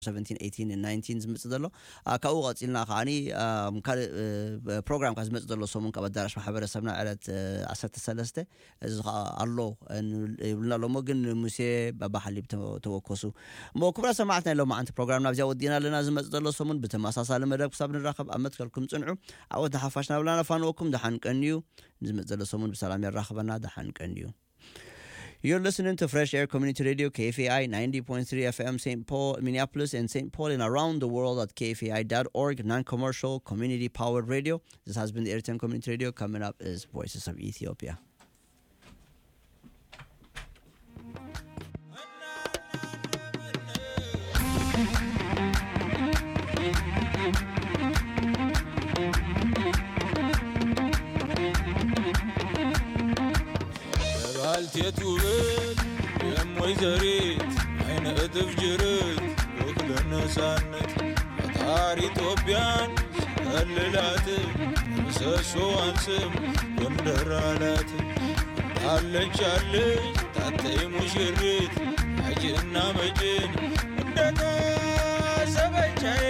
17 ዝምፅእ ዘሎ ካብኡ ቀፂልና ከዓኒ ካልእ ፕሮግራም ካ ዝመፅእ ዘሎ ሰሙን ካብ ኣዳራሽ ማሕበረሰብና ዕለት 13 እዚ ከዓ ኣሎ ይብልና ኣሎ ሞ ግን ሙሴ ባባሓሊብ ተወከሱ እሞ ክብራ ሰማዕት ናይ ሎማዓንቲ ፕሮግራም ናብዚያ ወዲና ኣለና ዝመፅእ ዘሎ ሰሙን ብተመሳሳሊ መደብ ክሳብ ንራኸብ ኣብ መትከልኩም ፅንዑ ዓወት ንሓፋሽ ናብላና ፋንወኩም ድሓንቀን እዩ ዝመፅእ ዘሎ ሰሙን ብሰላም የራኽበና ድሓንቀን እዩ You're listening to Fresh Air Community Radio, KFAI 90.3 FM, St. Paul, Minneapolis, and St. Paul, and around the world at KFAI.org, non commercial, community powered radio. This has been the Airtime Community Radio. Coming up is Voices of Ethiopia. ባልቴት ውበት የሞይ ዘሬት አይነ እጥፍ ጅርት ወክለ ነፃነት ፈጣሪ ኢትዮጵያን ሲከልላት ምሰሶዋን ስም ጎንደር አላት አለች አለች ታተይ ሙሽሪት አጅና መጭን እንደታሰበቻዬ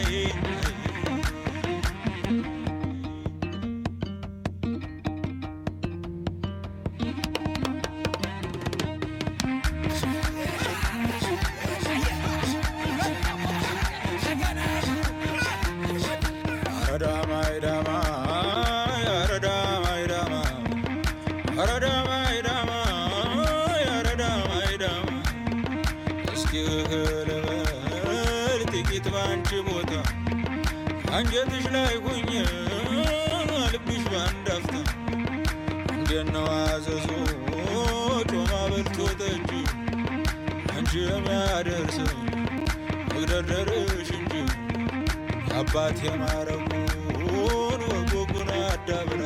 አንጀትሽ ላይ ሁኝ ልብሽ ባንዳፍታ እንደነው አዘዞ ጮማ በልቶ ጠጅ አንቺ የሚያደርሰው መግደርደርሽ እንጂ አባት የማረጉን ወጎጉን አዳብራ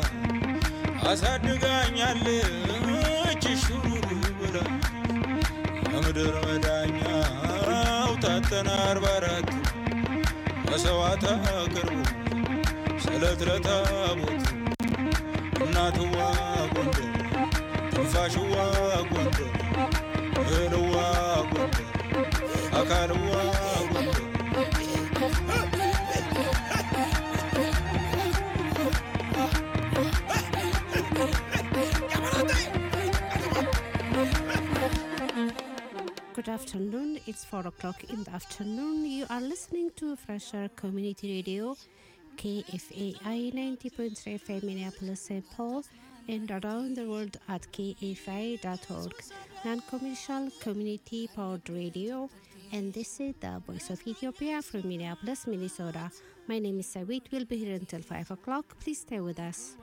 አሳድጋኛለች ሹሩሩ ብላ የምድር መዳኛው ታተና አርባ አራት መሰዋዕት አቅርቡ ስለት ለታቦት እናትዋ ጎንደር ትንፋሽዋ ጎንደር እህልዋ ጎንደር አካልዋ ጎንደር Good afternoon. It's 4 o'clock in the afternoon. You are listening to Fresher Community Radio, KFAI 90.3 FM Minneapolis, St. Paul, and around the world at kfi.org, non commercial community powered radio. And this is the Voice of Ethiopia from Minneapolis, Minnesota. My name is Sawit. We'll be here until 5 o'clock. Please stay with us.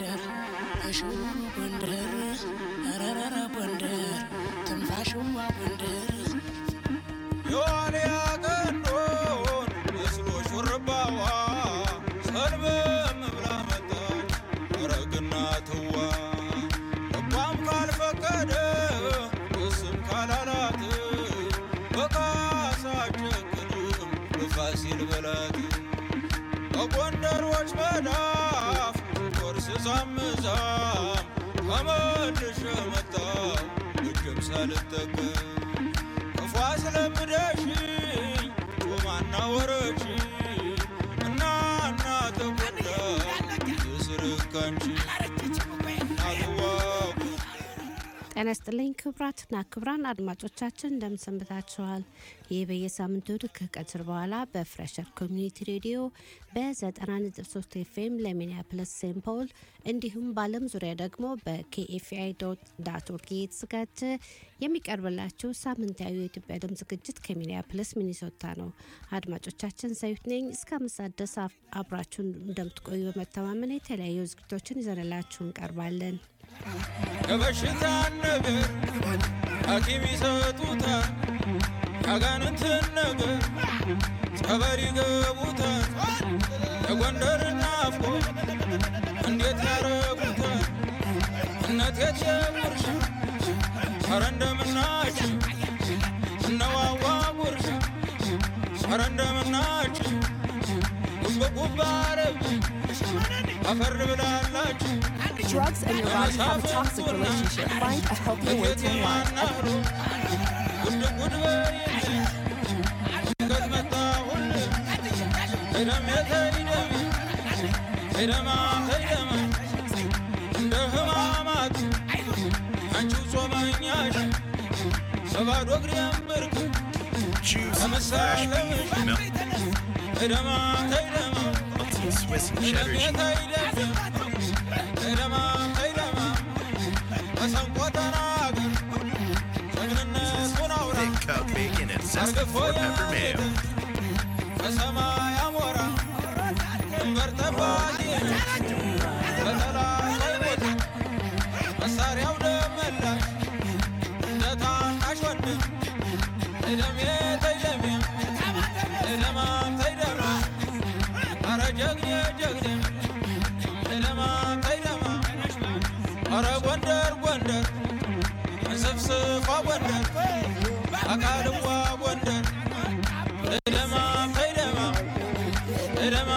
የዋልያ ቀንዶን መስሎ ሹርባዋ ሰልበም ብላ መጣች አረግና ትዋ ልቧም ካልፈቀደ እስም ካላላት በቃሳ ጨክንም በፋሲል በላት በጎንደሮች መዳፍ ቆርስ ሳምዛም ተመልሼ መጣው እጅም ሳልጠቀም ክፉ አስለምደሽኝ ጮማና ወረች እና እና ተጎዳ የስርካንቺ ናትዋ ጤና ይስጥልኝ ክቡራትና ክቡራን አድማጮቻችን እንደምን ሰንብታችኋል? ይህ በየሳምንቱ እሁድ ከቀትር በኋላ በፍሬሸር ኮሚኒቲ ሬዲዮ በ90.3 ኤፍኤም ለሚኒያፕለስ ሴንት ፖል እንዲሁም በዓለም ዙሪያ ደግሞ በኬኤፍአይ ዳት ኦርግ የተዘጋጀ የሚቀርብላችሁ ሳምንታዊ የኢትዮጵያ ድምፅ ዝግጅት ከሚኒያፕለስ ሚኒሶታ ነው። አድማጮቻችን ሰዩት ነኝ። እስከ አምስት ሰዓት ድረስ አብራችሁን እንደምትቆዩ በመተማመን የተለያዩ ዝግጅቶችን ይዘንላችሁ እንቀርባለን። የበሽታ ነገር ሐኪም ይሰጡታል፣ ያጋንንትን ነገር ጸበል ይገቡታል። የጎንደር ናፍቆ እንዴት ያረጉታል? እነት የትየጉርሻ ኧረ እንደምናችሁ እነዋዋ ጉርሻ ኧረ እንደምናችሁ ጉብጉብ አረብ አፈር ብላላችሁ drugs and your body have a toxic relationship. Find a healthier way to life. ጉድ ጉድ በይልኝ ተይደሜ ተይደሜ ተይደማ ተይደማ እንደ ህማማት አንቺው ጾመኛሽ በባዶ እግሬም ብርክ Choose fresh ተመሳለምሽ milk, ተይደማ ተይደማ melted Swiss and cheddar ተይደሜ cheese. ተይደሜ ተይደማ ተይደማ መሰንቆ ተናገር ጀግንነቱን አውራ Thick cut bacon and zesty four pepper mayo. በሰማይ አሞራ ድንበር ጠባቂ በጠላት አይሞት መሳሪያው ደመላሽ እንደ ታናሽ ወንድም ተይደሜ ተይደሜ ተይደማ ተይደማ አረ ጀግኔ ጀግኔ ተይደማ ተይደማ አረ ጎንደር ጎንደር እንስፍስፏ ጎንደር አካልዋ ጎንደር ተይደማ ተይደማ ተይደማ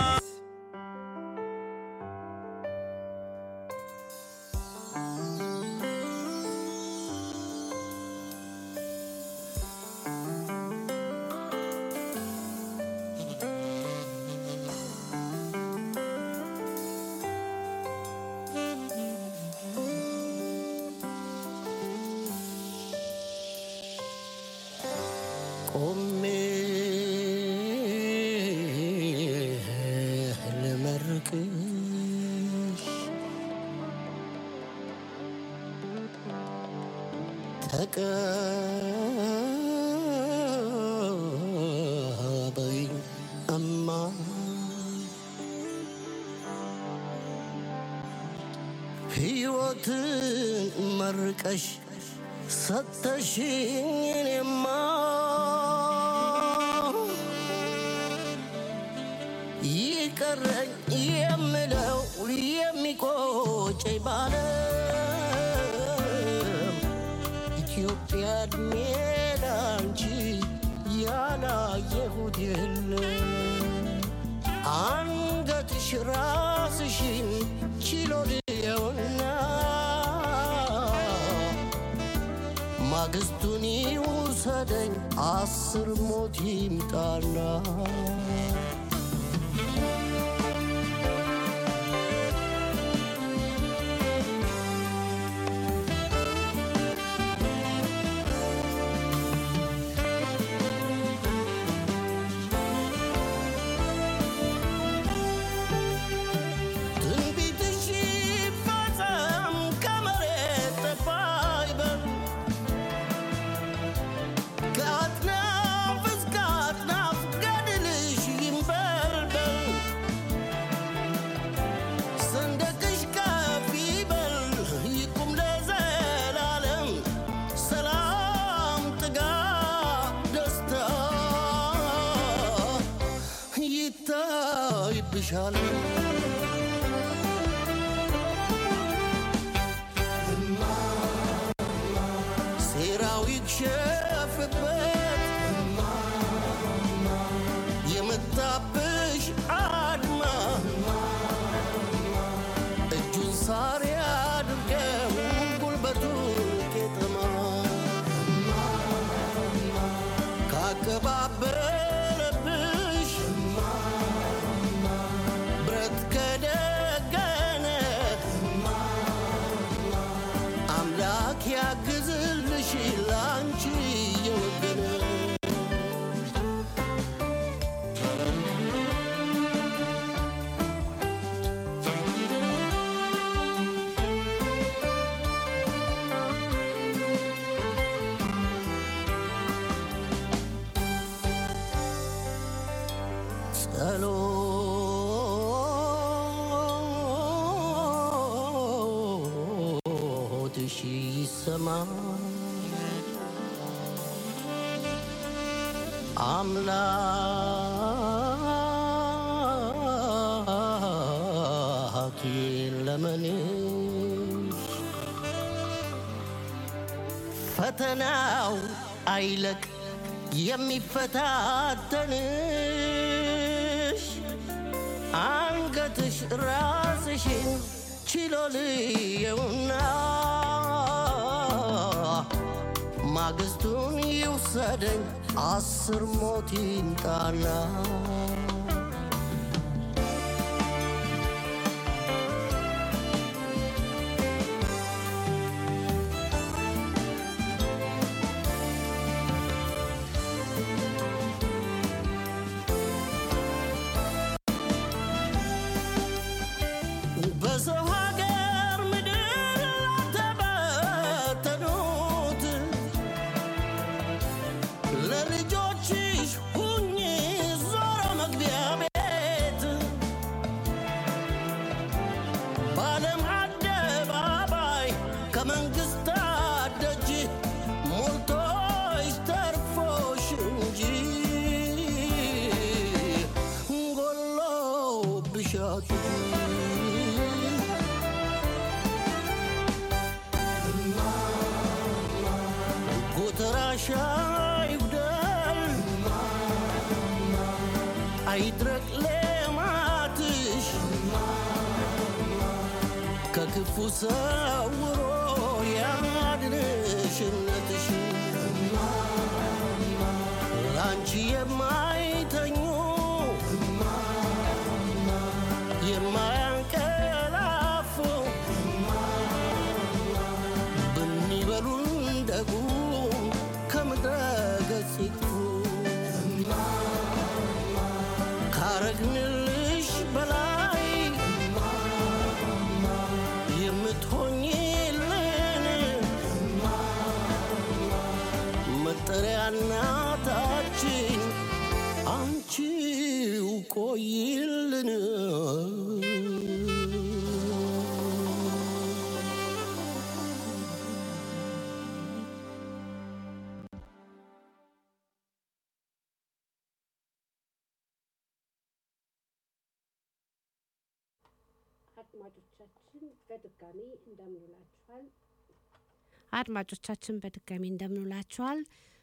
ቆሜ ልመርቅሽ ተቀበይኝ እማ ሕይወትን መርቀሽ ሰተሽኝ እኔማ ይቀረኝ የምለው የሚቆጨኝ ባለም ኢትዮጵያ እድሜ ላንቺ ያላየሁት የለም አንገትሽ ራስሽን ችሎ ልየውና ማግስቱን ይውሰደኝ አስር ሞት ይምጣና ትንቢትሽ ይፈጸም ከመሬት ጠፋ ይበል ከአጥናፍ እስከ አጥናፍ ገድልሽ ይንበልበል ሰንደቅሽ ከፍ ይበል ይቁም ለዘላለም ሰላም ጥጋብ ደስታ ይታይብሻል ሴራው ይክሸፍበት የመጣብሽ አድማ እጁን ሳር ያድርገው ጉልበቱ ቄጠማ ካቀባበለብሽ ብረት ከደገነ አምላክ ያግዝልሽ ላንቺ የወገነ ጸሎትሽ ይሰማ አምላክ ለመንሽ ፈተናው አይለቅ የሚፈታተንሽ አንገትሽ ራስሽን ችሎ ልየውና ማግስቱን ይውሰደኝ አስር ሞት ይምጣና አሻቂ ጎተራሻ ይጉደል አይድረቅ ሌማትሽ ከክፉ ሰውሮ ያድንሽነትሽ አንቺ የማይተኙ የማያንቀላፉ ብንበሉን ደጉ ከምድረ ገጽ ይጥፉ ካረግንልሽ በላይ የምትሆኝልን መጠሪያ እናታችን አንቺው ቆይልን አድማጮቻችን በድጋሚ እንደምንውላችኋል። አድማጮቻችን በድጋሚ እንደምንውላችኋል።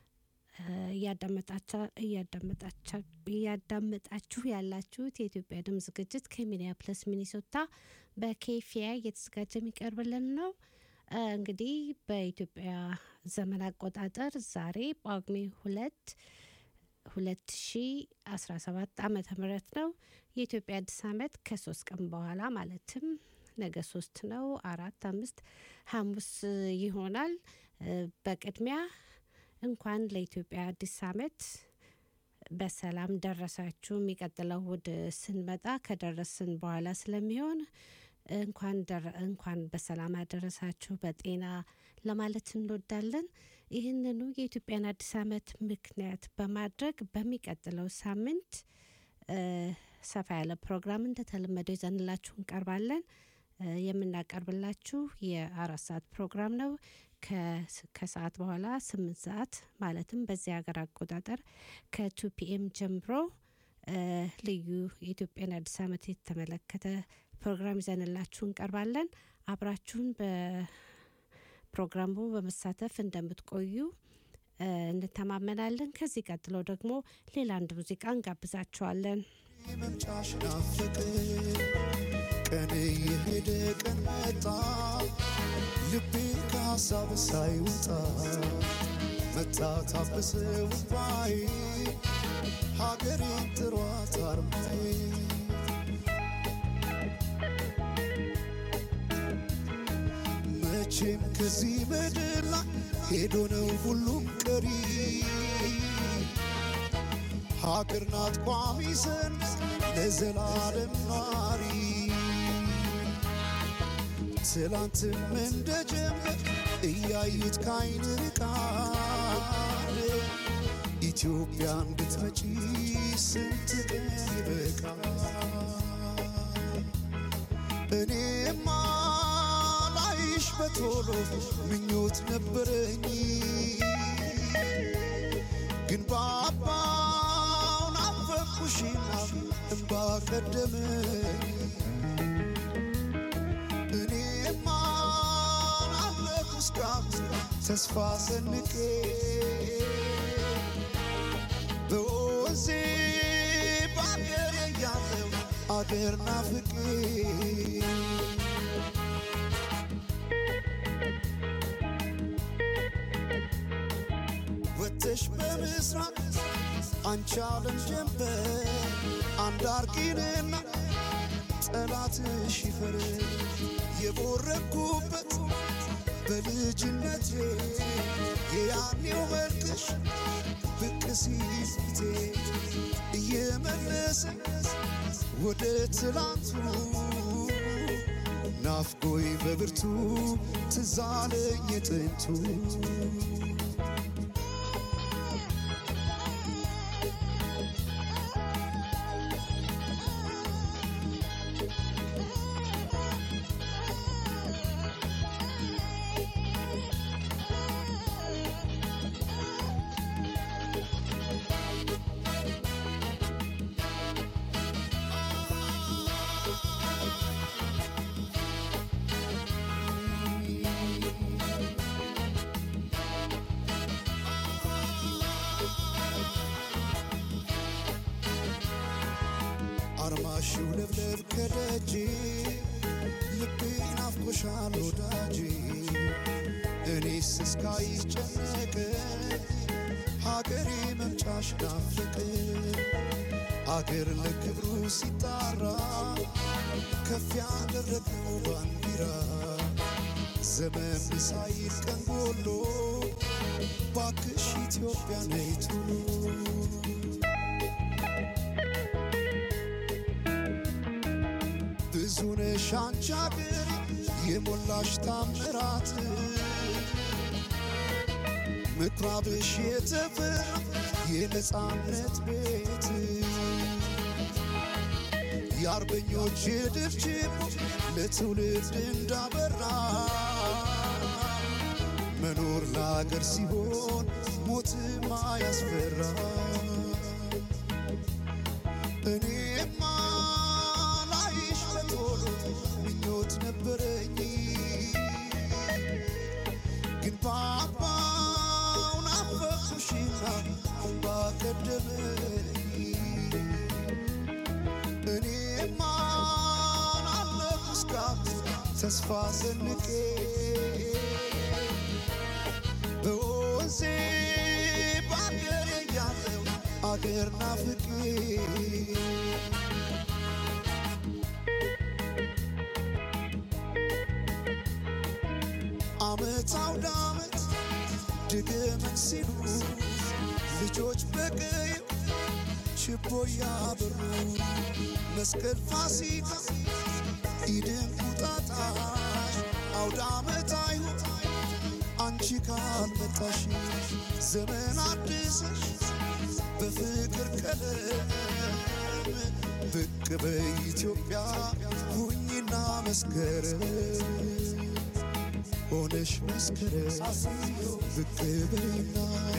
እያዳመጣችሁ ያላችሁት የኢትዮጵያ ድምፅ ዝግጅት ከሚኒያፕለስ ሚኒሶታ በኬፊያ እየተዘጋጀ የሚቀርብልን ነው። እንግዲህ በኢትዮጵያ ዘመን አቆጣጠር ዛሬ ጳጉሜ ሁለት 2017 ዓመተ ምህረት ነው። የኢትዮጵያ አዲስ ዓመት ከሶስት ቀን በኋላ ማለትም ነገ ሶስት ነው፣ አራት፣ አምስት ሐሙስ ይሆናል። በቅድሚያ እንኳን ለኢትዮጵያ አዲስ ዓመት በሰላም ደረሳችሁ። የሚቀጥለው እሁድ ስንመጣ ከደረስን በኋላ ስለሚሆን እንኳን እንኳን በሰላም አደረሳችሁ በጤና ለማለት እንወዳለን። ይህንኑ የኢትዮጵያን አዲስ ዓመት ምክንያት በማድረግ በሚቀጥለው ሳምንት ሰፋ ያለ ፕሮግራም እንደተለመደው ይዘንላችሁ እንቀርባለን። የምናቀርብላችሁ የአራት ሰዓት ፕሮግራም ነው። ከሰዓት በኋላ ስምንት ሰዓት ማለትም በዚህ ሀገር አቆጣጠር ከቱ ፒኤም ጀምሮ ልዩ የኢትዮጵያን አዲስ ዓመት የተመለከተ ፕሮግራም ይዘንላችሁ እንቀርባለን። አብራችሁን በፕሮግራሙ በመሳተፍ እንደምትቆዩ እንተማመናለን። ከዚህ ቀጥሎ ደግሞ ሌላ አንድ ሙዚቃ እንጋብዛችኋለን። መምጫሽ ናፍቅ ቀን የሄደ ቀን መጣ ልቤ ከሀሳብ ሳይወጣ መታ ታበሰ ውባይ ሀገሬን ጥሯት አርማዬ መቼም ከዚህ ምድር ላይ ሄዶ ነው ሁሉም ቀሪ ሀገር ናት ቋሚ ሰንደቅ ለዘላለም ኗሪ ትላንትም እንደ ጀመር እያዩት ካይን ርቃል ኢትዮጵያ እንድትመጪ ስንት ቀን ይበቃል እኔማ ላይሽ በቶሎ ምኞት ነበረኝ ግን ባባው ናፈቅኩሽና እምባ ቀደመኝ እኔማ ናለኩ እስካሁን ተስፋ ሰንቄ በወዜ በአገሬ ያለው አገር ናፍቄ ወተሽ በምስራቅ አንቺ ዓለም ጀንበር አንድ አርቂንና ጠላትሽ ይፈር የቦረኩበት በልጅነቴ የያኔው መልክሽ ብቅ ሲል ፊቴ እየመለሰ ወደ ትላንቱ ናፍቆይ በብርቱ ትዛለኝ የጥንቱ አርማሽው ለብለብ ከደጄ ልቤ ናፍቆሻል ወዳጄ እኔስ እስካይጨነቅ ሀገሬ መምጫሽ ናፍቅ አገር ለክብሩ ሲጣራ ከፍ ያደረግነው ባንዲራ ዘመን ሳይል ቀን ጎሎ ባክሽ ኢትዮጵያ ነይ ቶሎ ብዙ ነሽ አንቺ አገር የሞላሽ ታምራት ምኩራብሽ የተፈራ የነፃነት ቤት የአርበኞች ድፍጭም ለትውልድ እንዳበራ መኖር ለአገር ሲሆን ሞትማ ያስፈራ እኔማ ላይሽ በቶሎ ምኞት ነበረኝ ግን ባባው ናፈኩሽና እምባ ቀደመኝ እኔማ አለሁ እስካሁን ተስፋ ሰንቄ በወንዜ በአገሬ ያለው አገር ናፍቄ አመት አውደ አመት ድግምን ሲሉ ልጆች በቀዩ ችቦ ያበሩ መስቀል ፋሲካ ኢድን ቁጣጣሽ አውደ አመት አይሁን አንቺ ካልመጣሽ ዘመን አድሰሽ በፍቅር ቀለም ብቅ በኢትዮጵያ ሁኝና መስከረም ሆነሽ መስከረም ብቅ በይና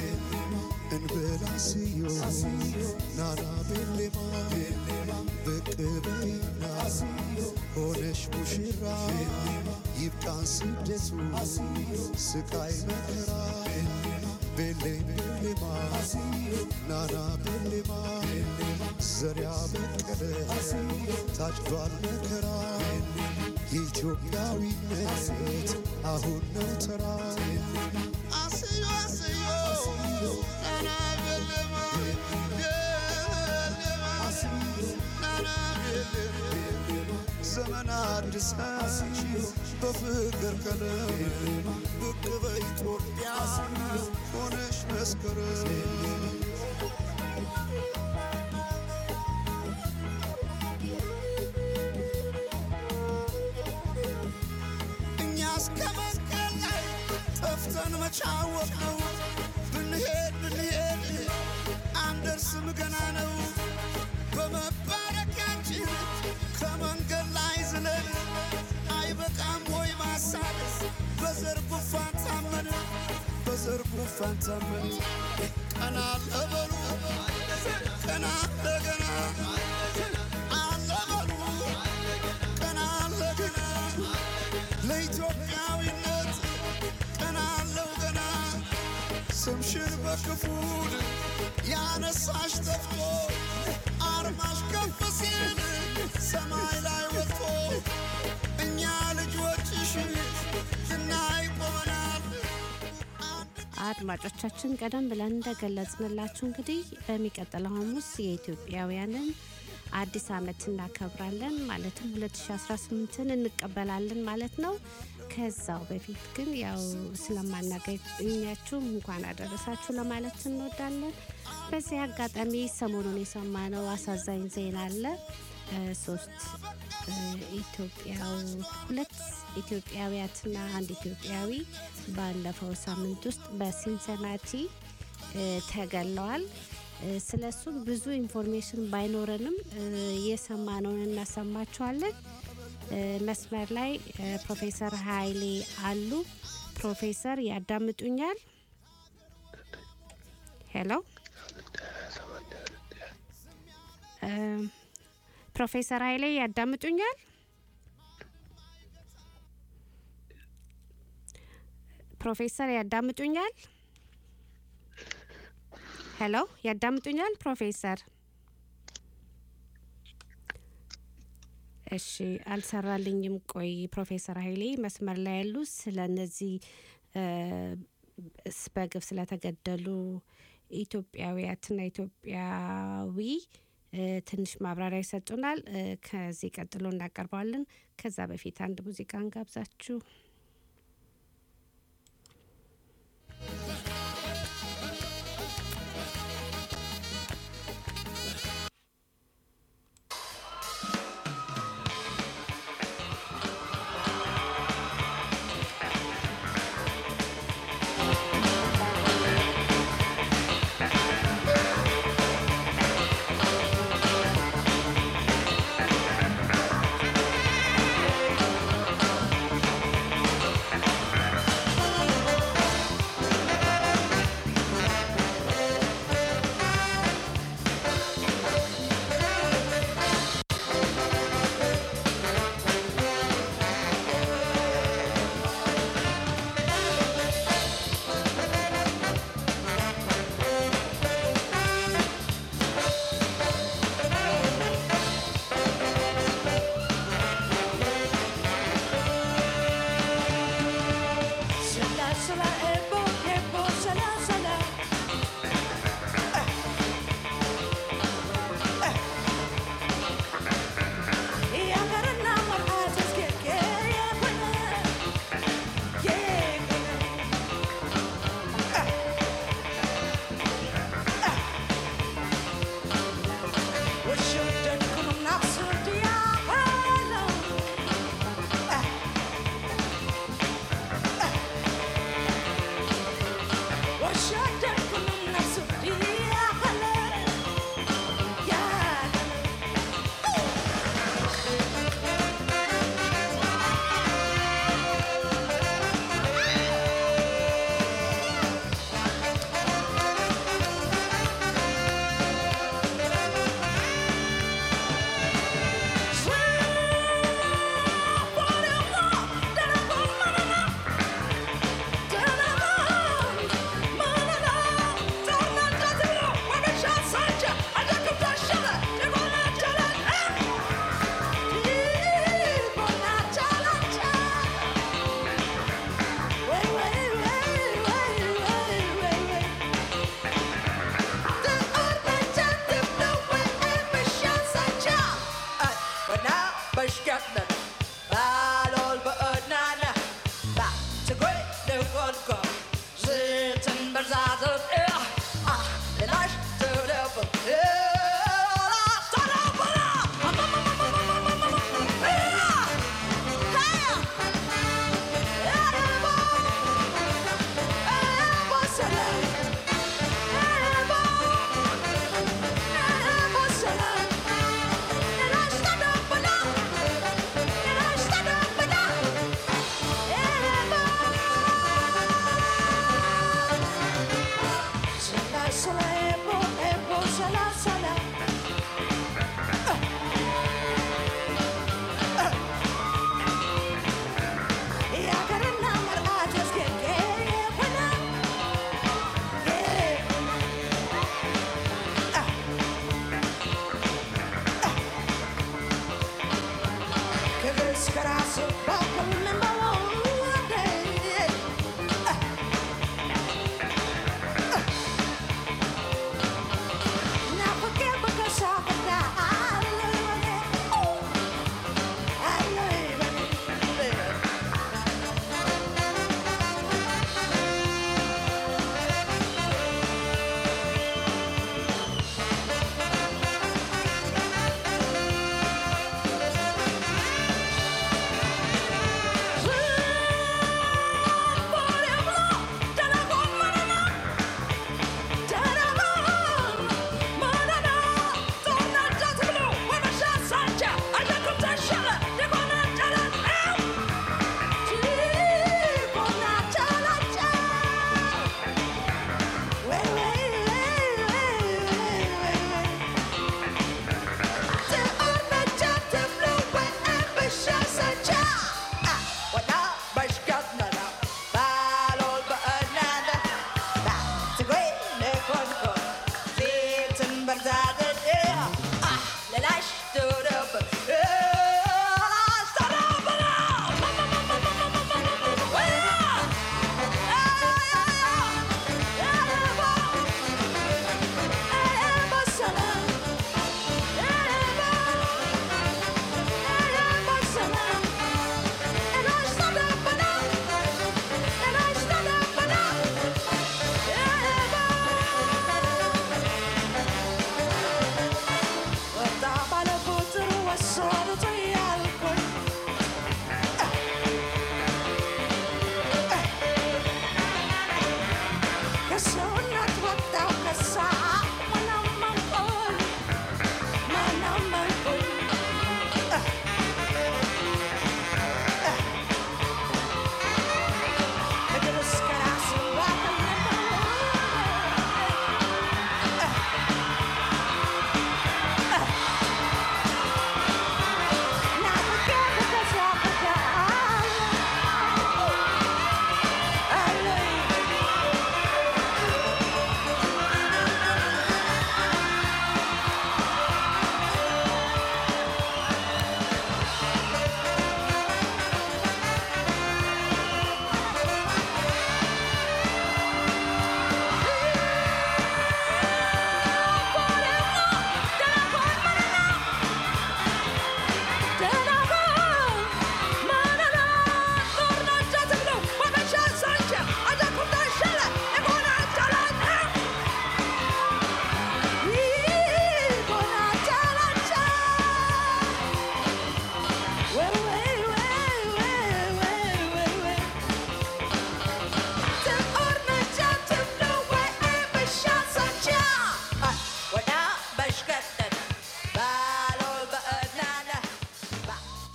እንበላስዮ ናና ቤሌማ ብቅ በይና ሆነሽ ሙሽራ ይብቃን ስደቱ ስቃይ መከራ ቤሌም ቤሌማ ናና ቤሌማ ዘሪያ በቀለ ታጭዷል መከራ የኢትዮጵያዊነት አሁን ነው ተራ አስዮ አስዮ ናና ቤሌማ ቤሌማ ናና ቤሌማ ዘመን አዲስ በፍቅር ቀለም ብቅ በኢትዮጵያ ሆነሽ መስከረም እኛ እስከ መስቀል ላይ ጠፍተን መቻወቅ ነው ብንሄድ ብንሄድ አንደርስም ገና ነው በመባረኪያችን ከመንገድ ላይ ዝለን አይበቃም ወይ ማሳደስ በዘር ጉፋን ታመን በዘር ጉፋን ታመን ቀና ለበሉ ቀና ለገና አለበሉ ቀና ለገና ለኢትዮጵያዊነት ቀና አለው ገና ስምሽን በክፉል ያነሳሽ ጠፍቶ አርማሽ ከፍ ሲል ሰማይ ላይ ወጥቶ እኛ ልጆችሽ ልናይ ቆመናል። አድማጮቻችን ቀደም ብለን እንደገለጽንላችሁ እንግዲህ በሚቀጥለው ሐሙስ የኢትዮጵያውያንን አዲስ ዓመት እናከብራለን ማለትም 2018ን እንቀበላለን ማለት ነው። ከዛው በፊት ግን ያው ስለማናገኛችሁ እንኳን አደረሳችሁ ለማለት እንወዳለን። በዚህ አጋጣሚ ሰሞኑን የሰማነው አሳዛኝ ዜና አለ። እ፣ ሶስት እ፣ ኢትዮጵያው ሁለት ኢትዮጵያውያትና አንድ ኢትዮጵያዊ ባለፈው ሳምንት ውስጥ በሲንሰናቲ እ፣ ተገለዋል። እ፣ ስለሱም ብዙ ኢንፎርሜሽን ባይኖረንም እ፣ የሰማነውን እናሰማችኋለን። እ፣ መስመር ላይ እ፣ ፕሮፌሰር ኃይሌ አሉ። ፕሮፌሰር ያዳምጡኛል? ሄሎ እ፣ ፕሮፌሰር ኃይሌ ያዳምጡኛል? ፕሮፌሰር ያዳምጡኛል? ሄሎ ያዳምጡኛል? ፕሮፌሰር እሺ አልሰራልኝም። ቆይ ፕሮፌሰር ኃይሌ መስመር ላይ ያሉ ስለ እነዚህ እ፣ ስ- በግፍ ስለተገደሉ ኢትዮጵያውያትና ኢትዮጵያዊ እ፣ ትንሽ ማብራሪያ ይሰጡናል። እ፣ ከዚህ ቀጥሎ እናቀርበዋለን። ከዛ በፊት አንድ ሙዚቃ እንጋብዛችሁ። Thank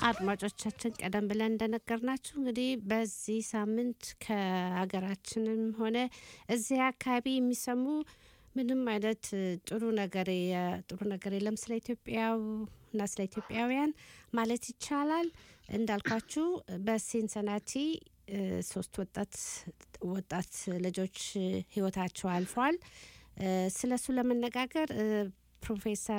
አድማጮቻችን ቀደም ብለን እንደነገርናችሁ እንግዲህ በዚህ ሳምንት ከሀገራችንም ሆነ እዚህ አካባቢ የሚሰሙ ምንም አይነት ጥሩ ነገር ጥሩ ነገር የለም ስለ ኢትዮጵያው እና ስለ ኢትዮጵያውያን ማለት ይቻላል። እንዳልኳችሁ በሲንሰናቲ ሶስት ወጣት ወጣት ልጆች ህይወታቸው አልፏል። ስለ እሱ ለመነጋገር ፕሮፌሰር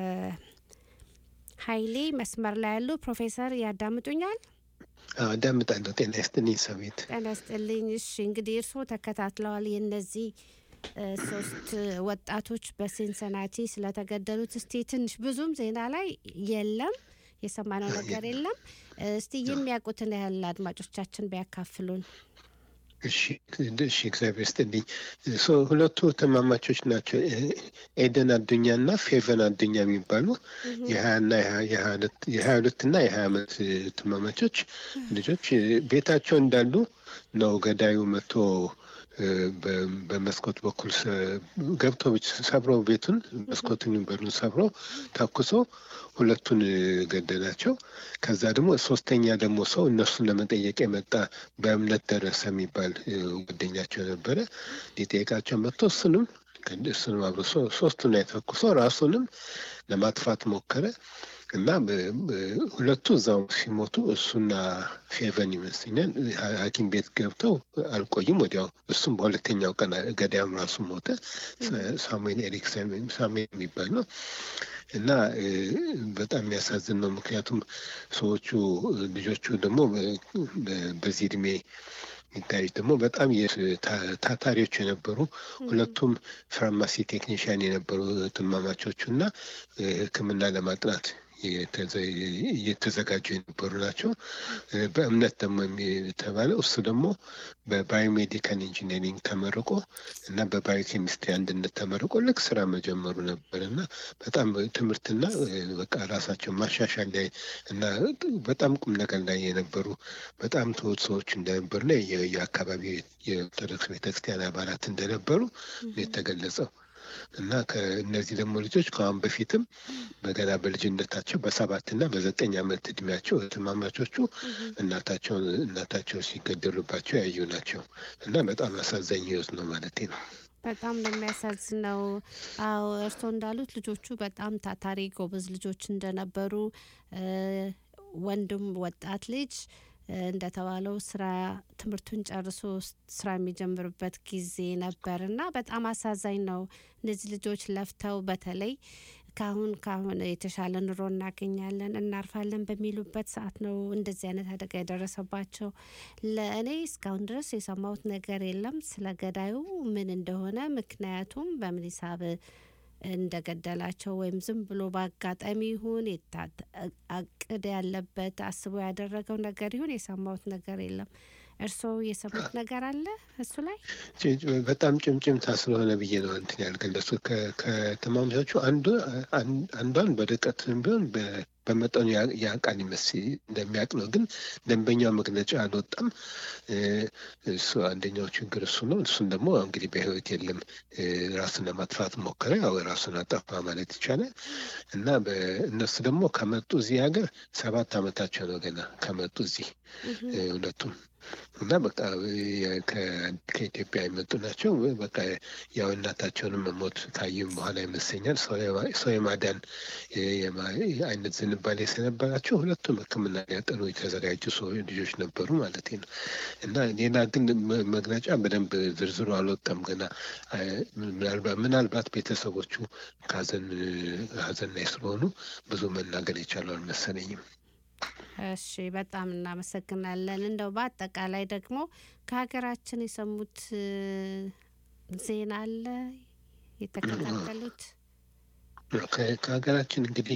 ኃይሌ መስመር ላይ ያሉ ፕሮፌሰር ያዳምጡኛል? አዳምጣለሁ። ጤና ይስጥልኝ ሰዊት። ጤና ይስጥልኝ። እሺ እንግዲህ እርስዎ ተከታትለዋል የእነዚህ ሶስት ወጣቶች በሲንሰናቲ ስለተገደሉት እስቲ ትንሽ ብዙም ዜና ላይ የለም የሰማነው ነገር የለም። እስቲ የሚያውቁትን ያህል አድማጮቻችን ቢያካፍሉን። እሺ እሺ፣ እግዚአብሔር ይስጥልኝ። ሁለቱ ተማማቾች ናቸው። ኤደን አዱኛ እና ፌቨን አዱኛ የሚባሉ የሀያና የሀያ ሁለት እና የሀያ ዓመት ተማማቾች ልጆች ቤታቸው እንዳሉ ነው ገዳዩ መጥቶ በመስኮት በኩል ገብቶ ሰብሮ ቤቱን መስኮቱን በሩን ሰብሮ ተኩሶ ሁለቱን ገደላቸው። ከዛ ደግሞ ሶስተኛ ደግሞ ሰው እነሱን ለመጠየቅ የመጣ በእምነት ደረሰ የሚባል ጓደኛቸው ነበረ ሊጠየቃቸው መጥቶ እሱንም እሱንም አብሮ ሶስቱን የተኩሶ ራሱንም ለማጥፋት ሞከረ እና ሁለቱ እዛው ሲሞቱ እሱና ፌቨን ይመስለኛል ሐኪም ቤት ገብተው አልቆይም። ወዲያው እሱም በሁለተኛው ቀን ገዳያም ራሱ ሞተ። ሳሙኤል ኤሪክሰን ሳሙኤል የሚባል ነው እና በጣም የሚያሳዝን ነው። ምክንያቱም ሰዎቹ ልጆቹ ደግሞ በዚህ እድሜ የሚታዩት ደግሞ በጣም ታታሪዎች የነበሩ ሁለቱም ፋርማሲ ቴክኒሽያን የነበሩ ትማማቾቹ እና ሕክምና ለማጥናት እየተዘጋጁ የነበሩ ናቸው። በእምነት ደግሞ የተባለው እሱ ደግሞ በባዮሜዲካል ኢንጂነሪንግ ተመርቆ እና በባዮኬሚስትሪ አንድነት ተመርቆ ልክ ስራ መጀመሩ ነበር እና በጣም ትምህርትና በቃ ራሳቸው ማሻሻል ላይ እና በጣም ቁም ነገር ላይ የነበሩ በጣም ትሁት ሰዎች እንደነበሩና የአካባቢ የኦርቶዶክስ ቤተክርስቲያን አባላት እንደነበሩ የተገለጸው እና ከእነዚህ ደግሞ ልጆች ከአሁን በፊትም በገና በልጅነታቸው በሰባትና በዘጠኝ ዓመት እድሜያቸው እህትማማቾቹ እናታቸውን እናታቸው ሲገደሉባቸው ያዩ ናቸው እና በጣም አሳዛኝ ህይወት ነው ማለት ነው። በጣም ነው የሚያሳዝነው። አዎ እርስዎ እንዳሉት ልጆቹ በጣም ታታሪ ጎበዝ ልጆች እንደነበሩ ወንድም ወጣት ልጅ እንደተባለው ስራ ትምህርቱን ጨርሶ ስራ የሚጀምርበት ጊዜ ነበር እና በጣም አሳዛኝ ነው። እነዚህ ልጆች ለፍተው በተለይ ካሁን ካሁን የተሻለ ኑሮ እናገኛለን እናርፋለን በሚሉበት ሰዓት ነው እንደዚህ አይነት አደጋ የደረሰባቸው። ለእኔ እስካሁን ድረስ የሰማሁት ነገር የለም ስለ ገዳዩ ምን እንደሆነ ምክንያቱም በምን ሂሳብ እንደገደላቸው ወይም ዝም ብሎ በአጋጣሚ ይሁን አቅድ ያለበት አስቦ ያደረገው ነገር ይሁን የሰማሁት ነገር የለም። እርስዎ የሰሙት ነገር አለ እሱ ላይ? በጣም ጭምጭምታ ስለሆነ ብዬ ነው እንትን ያልገለጹ ከተማማቾቹ አንዱ አንዷን በርቀትም ቢሆን በመጠኑ ያውቃል ይመስል እንደሚያውቅ ነው። ግን ደንበኛው መግለጫ አልወጣም። እሱ አንደኛው ችግር እሱ ነው። እሱን ደግሞ እንግዲህ በህይወት የለም ራሱን ለማጥፋት ሞከረ። ያው ራሱን አጠፋ ማለት ይቻላል። እና እነሱ ደግሞ ከመጡ እዚህ ሀገር ሰባት ዓመታቸው ነው ገና ከመጡ እዚህ ሁለቱም እና በቃ ከኢትዮጵያ የመጡ ናቸው። በቃ ያው እናታቸውንም መሞት ካዩም በኋላ ይመስለኛል ሰው የማዳን አይነት ዝንባሌ ስለነበራቸው ሁለቱም ሕክምና ሊያጠኑ የተዘጋጁ ሰው ልጆች ነበሩ ማለት ነው። እና ሌላ ግን መግለጫ በደንብ ዝርዝሩ አልወጣም ገና። ምናልባት ቤተሰቦቹ ከሀዘን ሀዘን ላይ ስለሆኑ ብዙ መናገር የቻሉ አልመሰለኝም። እሺ በጣም እናመሰግናለን። እንደው በአጠቃላይ ደግሞ ከሀገራችን የሰሙት ዜና አለ የተከታተሉት? ከሀገራችን እንግዲህ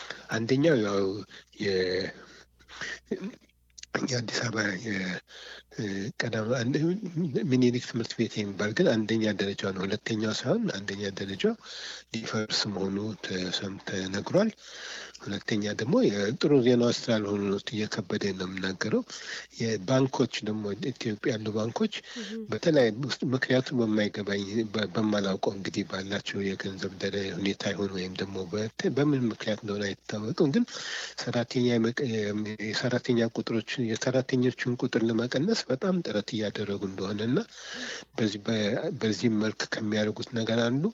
አንደኛው ያው የአዲስ አበባ ቀዳማ ሚኒሊክ ትምህርት ቤት የሚባል ግን አንደኛ ደረጃ ነው። ሁለተኛው ሳይሆን አንደኛ ደረጃው ሊፈርስ መሆኑ ተሰም ተነግሯል። ሁለተኛ ደግሞ የጥሩ ዜናዎች ስላልሆኑ ነው እየከበደ ነው የምናገረው። የባንኮች ደግሞ ኢትዮጵያ ያሉ ባንኮች በተለያዩ ውስጥ ምክንያቱም በማይገባኝ በማላውቀው እንግዲህ ባላቸው የገንዘብ ደረ ሁኔታ ይሆን ወይም ደግሞ በምን ምክንያት እንደሆነ አይታወቅም። ግን ሰራተኛ የሰራተኛ ቁጥሮች የሰራተኞችን ቁጥር ለመቀነስ በጣም ጥረት እያደረጉ እንደሆነ እና በዚህም መልክ ከሚያደርጉት ነገር አንዱ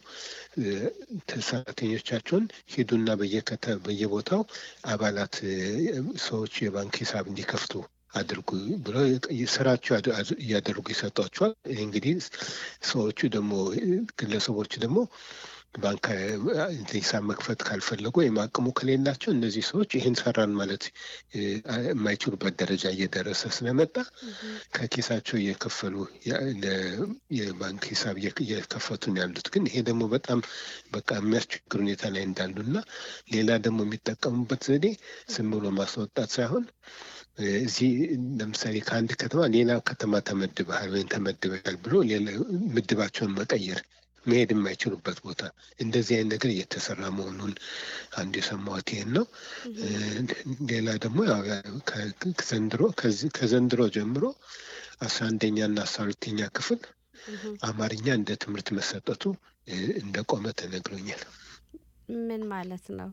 ሰራተኞቻቸውን ሂዱና በየከተ በየቦታው አባላት ሰዎች የባንክ ሂሳብ እንዲከፍቱ አድርጉ ብለው ስራቸው እያደረጉ ይሰጧቸዋል። ይህ እንግዲህ ሰዎቹ ደግሞ ግለሰቦች ደግሞ ባንክ ሂሳብ መክፈት ካልፈለጉ ወይም አቅሙ ከሌላቸው እነዚህ ሰዎች ይህን ሰራን ማለት የማይችሉበት ደረጃ እየደረሰ ስለመጣ ከኪሳቸው እየከፈሉ የባንክ ሂሳብ እየከፈቱ ነው ያሉት። ግን ይሄ ደግሞ በጣም በቃ የሚያስቸግር ሁኔታ ላይ እንዳሉ እና ሌላ ደግሞ የሚጠቀሙበት ዘዴ ዝም ብሎ ማስወጣት ሳይሆን እዚህ ለምሳሌ ከአንድ ከተማ ሌላ ከተማ ተመድበሃል ወይም ተመድበሃል ብሎ ምድባቸውን መቀየር መሄድ የማይችሉበት ቦታ እንደዚህ አይነት ነገር እየተሰራ መሆኑን አንዱ የሰማሁት ይሄን ነው። ሌላ ደግሞ ዘንድሮ ከዘንድሮ ጀምሮ አስራ አንደኛ እና አስራ ሁለተኛ ክፍል አማርኛ እንደ ትምህርት መሰጠቱ እንደቆመ ተነግሮኛል። ምን ማለት ነው?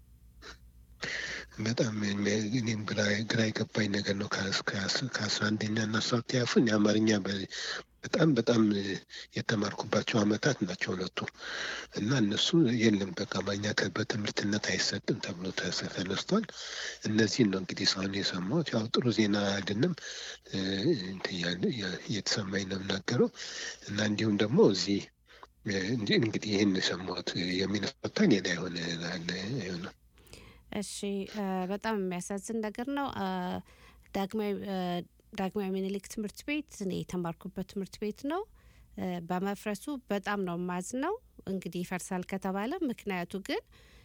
በጣም እኔም ግራ የገባኝ ነገር ነው። ከአስራ አንደኛ እና አስራ ሁለተኛ ክፍል የአማርኛ በጣም በጣም የተማርኩባቸው አመታት ናቸው ሁለቱ እና እነሱ የለም በቃ አማርኛ በትምህርትነት አይሰጥም ተብሎ ተነስቷል። እነዚህን ነው እንግዲህ እስካሁን የሰማሁት። ያው ጥሩ ዜና አይደለም እየተሰማኝ ነው የምናገረው እና እንዲሁም ደግሞ እዚህ እንግዲህ ይህን የሰማሁት የሚነሳታ ሌላ የሆነ ነው። እሺ በጣም የሚያሳዝን ነገር ነው። ዳግማዊ ዳግማዊ ምኒልክ ትምህርት ቤት እኔ የተማርኩበት ትምህርት ቤት ነው። በመፍረሱ በጣም ነው ማዝ ነው። እንግዲህ ይፈርሳል ከተባለ ምክንያቱ ግን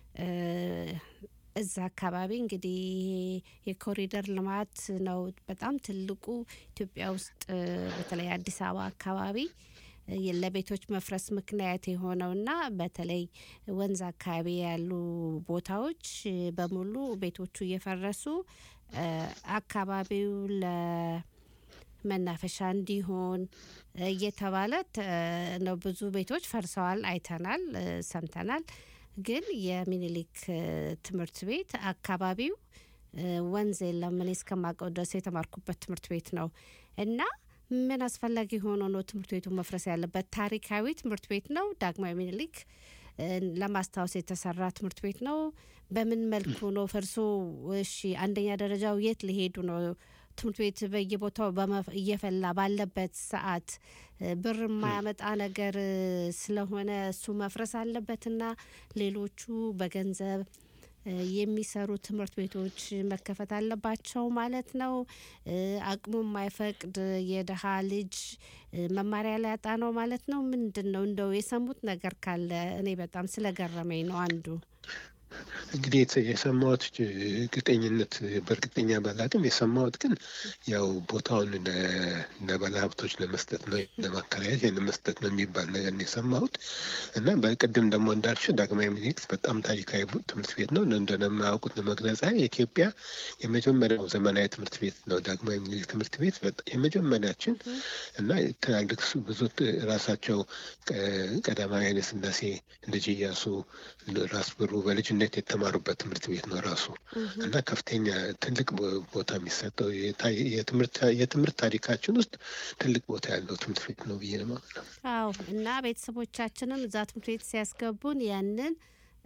እዛ አካባቢ እንግዲህ የኮሪደር ልማት ነው በጣም ትልቁ ኢትዮጵያ ውስጥ በተለይ አዲስ አበባ አካባቢ ለቤቶች መፍረስ ምክንያት የሆነውና በተለይ ወንዝ አካባቢ ያሉ ቦታዎች በሙሉ ቤቶቹ እየፈረሱ አካባቢው ለመናፈሻ እንዲሆን እየተባለ ነው። ብዙ ቤቶች ፈርሰዋል፣ አይተናል፣ ሰምተናል። ግን የሚኒሊክ ትምህርት ቤት አካባቢው ወንዝ የለም። እኔ እስከማውቀው ድረስ የተማርኩበት ትምህርት ቤት ነው እና ምን አስፈላጊ ሆኖ ነው ትምህርት ቤቱ መፍረስ ያለበት? ታሪካዊ ትምህርት ቤት ነው። ዳግማዊ ምኒልክ ለማስታወስ የተሰራ ትምህርት ቤት ነው። በምን መልኩ ነው ፈርሶ? እሺ አንደኛ ደረጃው የት ሊሄዱ ነው? ትምህርት ቤት በየቦታው እየፈላ ባለበት ሰዓት ብር የማያመጣ ነገር ስለሆነ እሱ መፍረስ አለበትና ሌሎቹ በገንዘብ የሚሰሩ ትምህርት ቤቶች መከፈት አለባቸው ማለት ነው። አቅሙ የማይፈቅድ የድሀ ልጅ መማሪያ ሊያጣ ነው ማለት ነው። ምንድን ነው እንደው የሰሙት ነገር ካለ እኔ በጣም ስለገረመኝ ነው አንዱ እንግዲህ የሰማሁት እርግጠኝነት በእርግጠኛ ባላቅም የሰማሁት ግን ያው ቦታውን ለባለ ሀብቶች ለመስጠት ነው ለማከራየት ለመስጠት ነው የሚባል ነገር ነው የሰማሁት እና በቅድም ደግሞ እንዳልሽ ዳግማዊ ምኒልክ በጣም ታሪካዊ ትምህርት ቤት ነው። እንደማያውቁት ለመግለጽ የኢትዮጵያ የመጀመሪያው ዘመናዊ ትምህርት ቤት ነው። ዳግማዊ ምኒልክ ትምህርት ቤት የመጀመሪያችን እና ትላልቅ ብዙ ራሳቸው ቀዳማዊ ኃይለ ሥላሴ ልጅ እያሱ ራስ ብሩ በልጅነት የተማሩበት ትምህርት ቤት ነው ራሱ እና ከፍተኛ ትልቅ ቦታ የሚሰጠው የትምህርት ታሪካችን ውስጥ ትልቅ ቦታ ያለው ትምህርት ቤት ነው ብዬ ነው። አዎ እና ቤተሰቦቻችንም እዛ ትምህርት ቤት ሲያስገቡን ያንን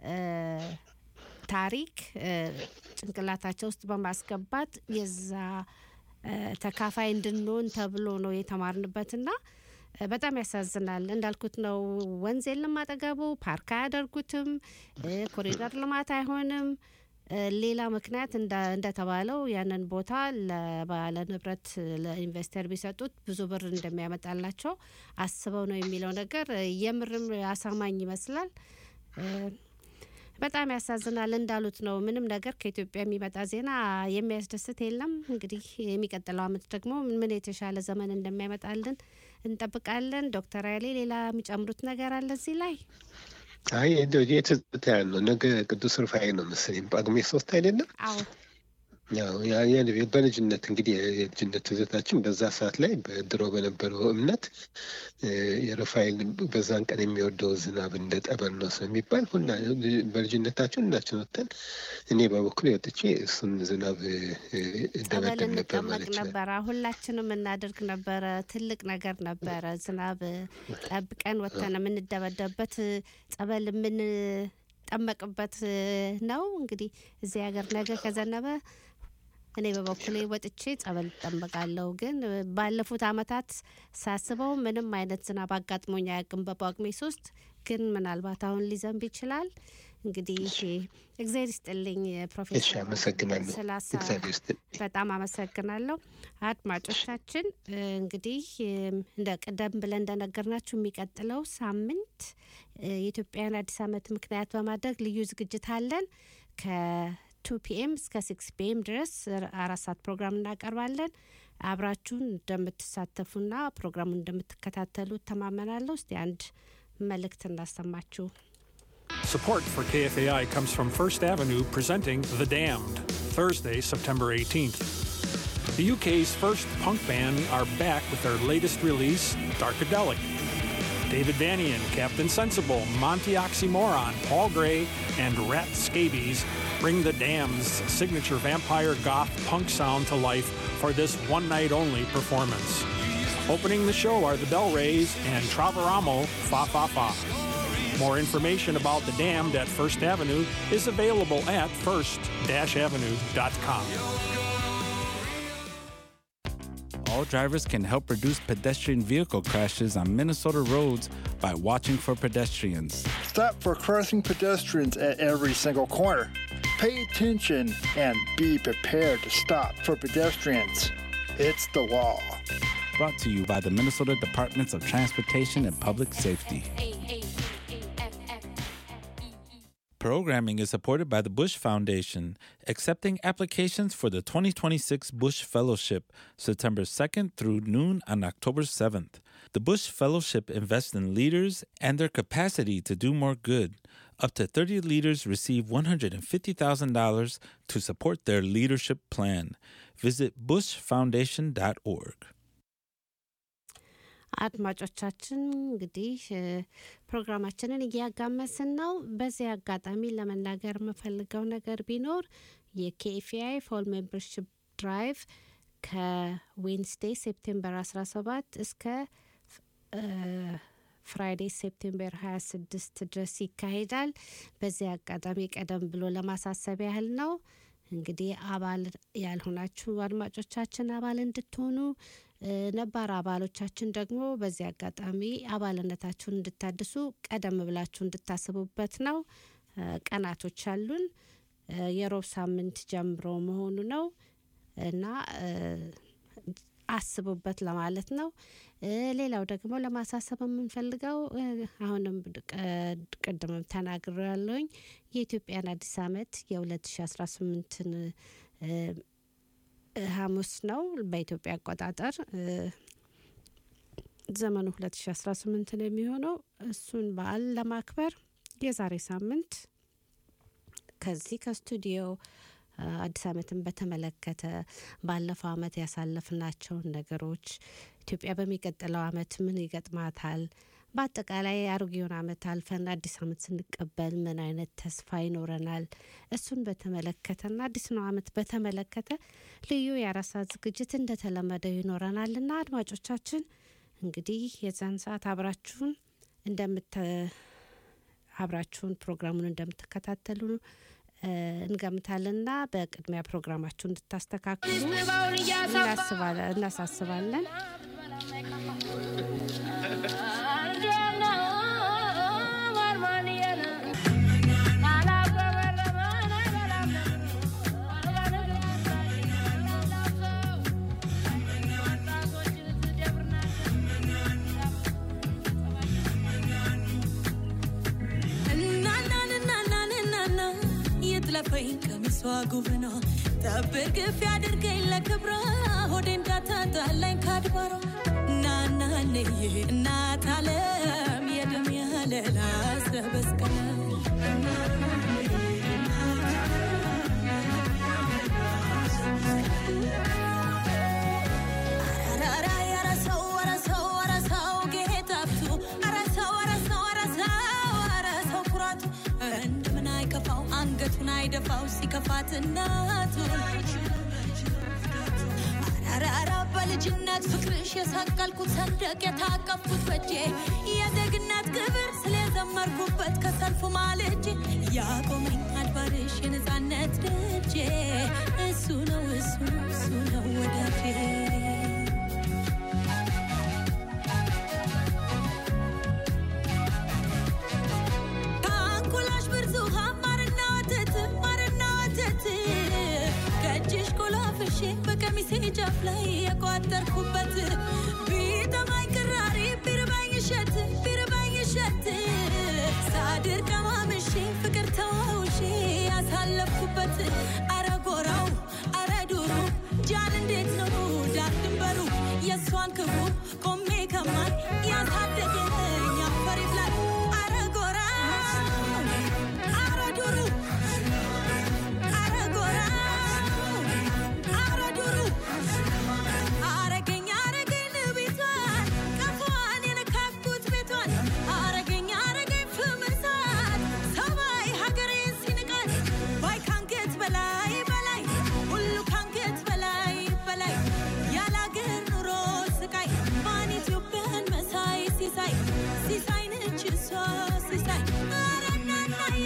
ታሪክ ጭንቅላታቸው ውስጥ በማስገባት የዛ ተካፋይ እንድንሆን ተብሎ ነው የተማርንበትና በጣም ያሳዝናል። እንዳልኩት ነው። ወንዝ የለም አጠገቡ፣ ፓርክ አያደርጉትም፣ ኮሪደር ልማት አይሆንም። ሌላ ምክንያት እንደተባለው ያንን ቦታ ለባለ ንብረት ለኢንቨስተር ቢሰጡት ብዙ ብር እንደሚያመጣላቸው አስበው ነው የሚለው ነገር የምርም አሳማኝ ይመስላል። በጣም ያሳዝናል። እንዳሉት ነው። ምንም ነገር ከኢትዮጵያ የሚመጣ ዜና የሚያስደስት የለም። እንግዲህ የሚቀጥለው አመት ደግሞ ምን የተሻለ ዘመን እንደሚያመጣልን እንጠብቃለን። ዶክተር ኃይሌ ሌላ የሚጨምሩት ነገር አለ እዚህ ላይ? አይ እንደው የትዝታ ያህል ነው። ነገ ቅዱስ ሩፋኤል ነው መሰለኝ ጳጉሜ ሶስት አይደለም? አዎ ያው ያ- ያ- በልጅነት እንግዲህ የልጅነት ትዝታችን በዛ ሰዓት ላይ በድሮ በነበረው እምነት እ፣ የሩፋኤል በዛን ቀን የሚወደው ዝናብ እንደ ጠበል ነው ስለሚባል ሁላ በልጅነታችን ሁላችን ወጥተን እኔ በበኩል ወጥቼ እሱን ዝናብ እ፣ እ፣ ጸበል እደበደብ ነበር እንጠመቅ ማለት ይችላል። ነበረ። ሁላችንም እናደርግ ነበረ። ትልቅ ነገር ነበረ። ዝናብ ጠብቀን ወጥተን የምንደበደብበት ጸበል የምንጠመቅበት ነው። እንግዲህ እዚህ ሀገር ነገ ከዘነበ እኔ በበኩሌ ወጥቼ ጸበል እጠመቃለሁ። ግን ባለፉት አመታት ሳስበው ምንም አይነት ዝናብ አጋጥሞኝ አያውቅም። በጳጉሜ ሶስት ግን ምናልባት አሁን ሊዘንብ ይችላል። እንግዲህ እግዚአብሔር ይስጥልኝ እሺ፣ ፕሮፌሰር አመሰግናለሁ። ስላሳ እግዚአብሔር ይስጥልኝ። በጣም አመሰግናለሁ። አድማጮቻችን እንግዲህ እም፣ እንደ ቀደም ብለን እንደነገርናችሁ የሚቀጥለው ሳምንት እ፣ የኢትዮጵያን አዲስ ዓመት ምክንያት በማድረግ ልዩ ዝግጅት አለን ከቱ ፒኤም እስከ ሲክስ ፒኤም ድረስ አራት ሰዓት ፕሮግራም እናቀርባለን። አብራችሁን እንደምትሳተፉና ፕሮግራሙን እንደምትከታተሉ ተማመናለሁ። እስቲ አንድ መልእክት እናሰማችሁ። Support for KFAI comes from First Avenue presenting The Damned, Thursday, September 18th. The UK's first punk band are back with their latest release, Darkadelic. David Vanian, Captain Sensible, Monty Oxymoron, Paul Gray, and Rat Scabies bring the Damned's signature vampire goth punk sound to life for this one night only performance. Opening the show are the Bell Rays and Traveramo Fa Fa Fa. More information about the Damned at First Avenue is available at first-avenue.com. All drivers can help reduce pedestrian vehicle crashes on Minnesota roads by watching for pedestrians. Stop for crossing pedestrians at every single corner. Pay attention and be prepared to stop for pedestrians. It's the law. Brought to you by the Minnesota Departments of Transportation and Public Safety. Programming is supported by the Bush Foundation, accepting applications for the 2026 Bush Fellowship, September 2nd through noon on October 7th. The Bush Fellowship invests in leaders and their capacity to do more good. Up to 30 leaders receive $150,000 to support their leadership plan. Visit bushfoundation.org. አድማጮቻችን እንግዲህ እ፣ ፕሮግራማችንን እያጋመስን ነው። በዚህ አጋጣሚ ለመናገር የምፈልገው ነገር ቢኖር የኬኤፍአይ ፎል ሜምበርሽፕ ድራይቭ ከዌንስዴይ ሴፕቴምበር 17 እስከ እ፣ ፍራይዴ ሴፕቴምበር 26 ድረስ ይካሄዳል። በዚህ አጋጣሚ ቀደም ብሎ ለማሳሰብ ያህል ነው። እንግዲህ አባል ያልሆናችሁ አድማጮቻችን አባል እንድትሆኑ እ፣ ነባር አባሎቻችን ደግሞ በዚህ አጋጣሚ አባልነታችሁን እንድታድሱ ቀደም ብላችሁ እንድታስቡበት ነው። እ፣ ቀናቶች አሉን። እ፣ የሮብ ሳምንት ጀምሮ መሆኑ ነው እና እ፣ አስቡበት ለማለት ነው። እ፣ ሌላው ደግሞ ለማሳሰብ የምንፈልገው እ፣ አሁንም ቀ- ቅድምም ተናግሮ ያለውኝ የኢትዮጵያን አዲስ ዓመት የ2018ን ሐሙስ ነው በኢትዮጵያ አቆጣጠር እ፣ ዘመኑ 2018 ነው የሚሆነው። እሱን በዓል ለማክበር የዛሬ ሳምንት ከዚህ ከስቱዲዮ እ፣ አዲስ ዓመትን በተመለከተ ባለፈው ዓመት ያሳለፍናቸውን ነገሮች ኢትዮጵያ በሚቀጥለው ዓመት ምን ይገጥማታል፣ በአጠቃላይ አሮጌውን ዓመት አልፈን አዲስ ዓመት ስንቀበል ምን አይነት ተስፋ ይኖረናል፣ እሱን በተመለከተና አዲስ ነው ዓመት በተመለከተ ልዩ የአራት ሰዓት ዝግጅት እንደተለመደው ይኖረናልና አድማጮቻችን እንግዲህ የዛን ሰዓት አብራችሁን እንደምተ አብራችሁን ፕሮግራሙን እንደምትከታተሉ እ፣ እንገምታለንና በቅድሚያ ፕሮግራማችሁ እንድታስተካክሉ እናስባለን- እናሳስባለን። Na na na na na na ለፈኝ ቀሚሷ ጉብ ነው ጠብር ግፍ ያድርገኝ ለክብሯ ሆዴ እንዳታጣላኝ ካድባሯ ናናንዬ እናት አለም የደም ያለላ ሰበስቀለ አንገቱን አይደፋው ሲከፋት እናቱን አራራ በልጅነት ፍቅርሽ የሰቀልኩት ሰንደቅ የታቀፍኩት በጄ የዜግነት ክብር ስለዘመርኩበት ከሰልፉ ማልጄ ያቆመኝ አድባርሽ የነፃነት ደጄ እሱ ነው እሱ ነው እሱ ነው ወዳጄ ከአንጎላሽ ብርዙ ማርና ወተት ማርና ወተት ከእጅሽ ቆላፍሼ በቀሚሴ ጫፍ ላይ የቋጠርኩበት ቢጠማኝ ቅራሪ ቢርባኝ እሸት ቢርባኝ እሸት ሳድር ቀማምሼ ፍቅር ተዋውሼ ያሳለፍኩበት አረ ጎራው አረ ዱሩ ጃን እንዴት ነው ዳር ድንበሩ የእሷን ክብሩ ቆሜ ከማይ ያሳደገኝ አፈር ይብላል አረ ጎራ አረ ዱሩ አረ ጎራ አረ ዱሩ አረገኝ አረገኝ ቤቷን ቀፏን የነካኩት ቤቷን አረገኝ አረገኝ ፍምሳት ሰማይ ሀገሬን ሲንቃት ባይ ካንገት በላይ በላይ ሁሉ ካንገት በላይ በላይ ያላገር ኑሮ ስቃይ ማን ኢትዮጵያን መሳይ ሲሳይ ሲሳይ ነች እሷ ሲሳይ ኧረ እናናዬ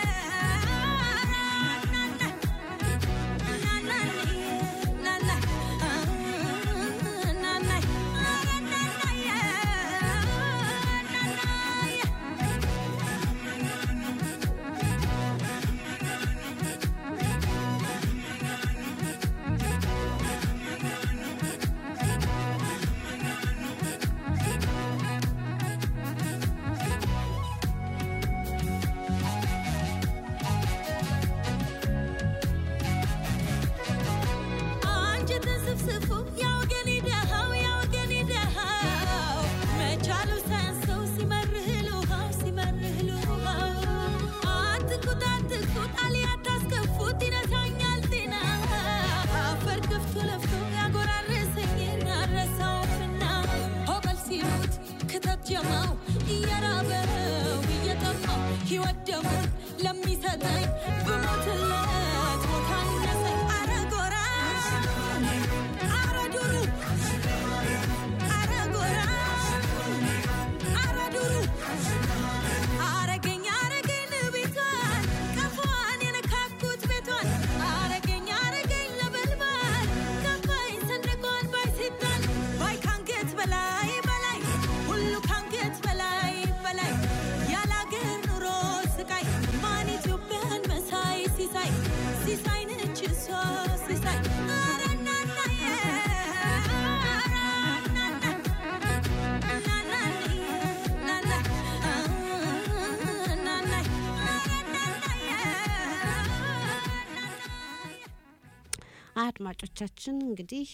አንጀትን ስፍስፉ ያወገኔ ደሃው ያወገኔ ደሃው መቻሉ ሳያንሰው ሲመርህ ልውሃው ሲመርህ ልውሃው አትኩት አትኩት አልያ ታስከፉት ይነሳኛል ጤና አፈር ከፍቶ ለፍቶ ያጎራረሰኝን አረሳውምና ሆቀል ሲሉት ክተት ጀማው እየራበው እየጠማው ሕይወት ደሙን ለሚሰጠኝ ብሞትለት ቦታ ይነሰኝ አረ ጎራ አረ ዱሩ አረ ጎራ አረ ዱሩ አረገኝ አረገኝ ቤቷን ቀፏን የነካኩት ቤቷን አረገኝ አረገኝ ለበልባል ከፋኝ ሰንደቋን ባይ ሲጣል ባይ ካንገት በላይ በላይ ሁሉ ካንገት በላይ በላይ ያላገር ኑሮ ስቃይ ማን ኢትዮጵያን መሳይ ሲሳይ ሲሳይ ነች እሷ ሲሳይ ኧረ እናናዬ ኧረ እናና እናናዬ እናና እናናዬ አድማጮቻችን እንግዲህ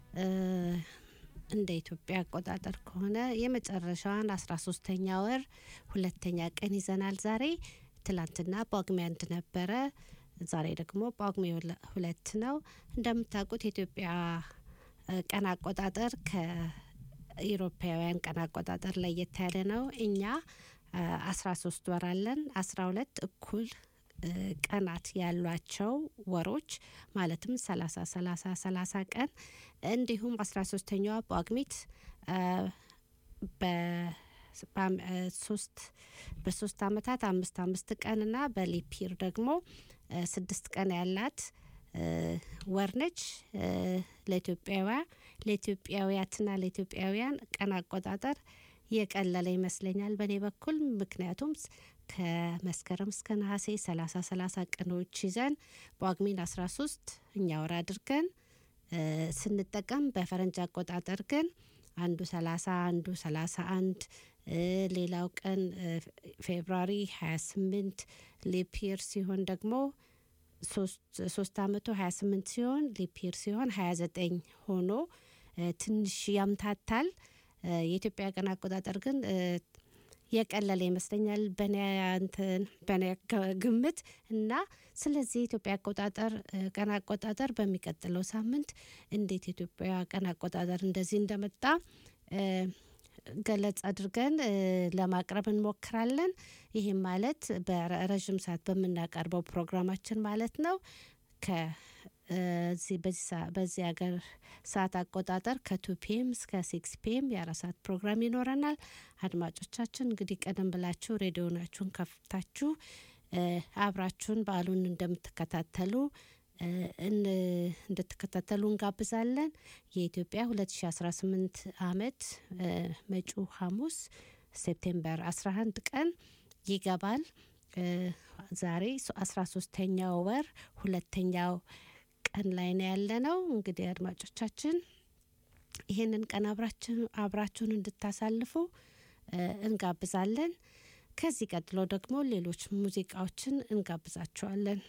እንደ ኢትዮጵያ አቆጣጠር ከሆነ የመጨረሻዋን አስራ ሶስተኛ ወር ሁለተኛ ቀን ይዘናል ዛሬ ትላንትና ጳጉሜ አንድ ነበረ ዛሬ ደግሞ ጳጉሜ ሁለ- ሁለት ነው እንደምታውቁት የኢትዮጵያ እ፣ ቀን አቆጣጠር ከኢሮፓውያን ቀን አቆጣጠር ለየት ያለ ነው እኛ አስራ ሶስት ወር አለን አስራ ሁለት እኩል እ፣ ቀናት ያሏቸው ወሮች ማለትም ሰላሳ ሰላሳ ሰላሳ ቀን እንዲሁም አስራ ሶስተኛዋ ጳጉሜት እ፣ በ- በአም- እ፣ ሶስት በሶስት አመታት አምስት አምስት ቀንና በሊፒር ደግሞ እ፣ ስድስት ቀን ያላት እ፣ ወር ነች እ፣ ለኢትዮጵያውያ ለኢትዮጵያውያትና ለኢትዮጵያውያን ቀን አቆጣጠር የቀለለ ይመስለኛል በእኔ በኩል ምክንያቱም ስ- ከመስከረም እስከ ነሐሴ ሰላሳ ሰላሳ ቀኖች ይዘን ጳጉሜን አስራ ሶስት እኛ ወር አድርገን እ፣ ስንጠቀም በፈረንጅ አቆጣጠር ግን አንዱ ሰላሳ አንዱ ሰላሳ አንድ እ፣ ሌላው ቀን እ፣ ፌብሩዋሪ ሀያ ስምንት ሊፒር ሲሆን ደግሞ ሶስት አመቱ 28 ሲሆን ሊፒር ሲሆን 29 ሆኖ እ፣ ትንሽ ያምታታል። እ፣ የኢትዮጵያ ቀን አቆጣጠር ግን እ፣ የቀለለ ይመስለኛል በኔ እንትን በኔ ግ- ግምት እና ስለዚህ የኢትዮጵያ አቆጣጠር እ፣ ቀን አቆጣጠር በሚቀጥለው ሳምንት እንዴት የኢትዮጵያ ቀን አቆጣጠር እንደዚህ እንደመጣ እ፣ ገለጽ አድርገን እ፣ ለማቅረብ እንሞክራለን። ይህም ማለት በረዥም ሰዓት በምናቀርበው ፕሮግራማችን ማለት ነው። ከዚህ በዚህ ሰዓ- በዚህ ሀገር ሰዓት አቆጣጠር ከቱ ፒኤም እስከ ሲክስ ፒኤም የአራት ሰዓት ፕሮግራም ይኖረናል። አድማጮቻችን እንግዲህ ቀደም ብላችሁ ሬዲዮናችሁን ከፍታችሁ እ፣ አብራችሁን በዓሉን እንደምትከታተሉ እ፣ እን- እንድትከታተሉ እንጋብዛለን። የኢትዮጵያ 2018 ዓመት እ፣ መጪው ሐሙስ ሴፕቴምበር 11 ቀን ይገባል። እ፣ ዛሬ አስራ ሶስተኛው ወር ሁለተኛው ቀን ላይ ነው ያለ ነው። እንግዲህ አድማጮቻችን ይህንን ቀን አብራችን አብራችሁን እንድታሳልፉ እ፣ እንጋብዛለን። ከዚህ ቀጥሎ ደግሞ ሌሎች ሙዚቃዎችን እንጋብዛችኋለን።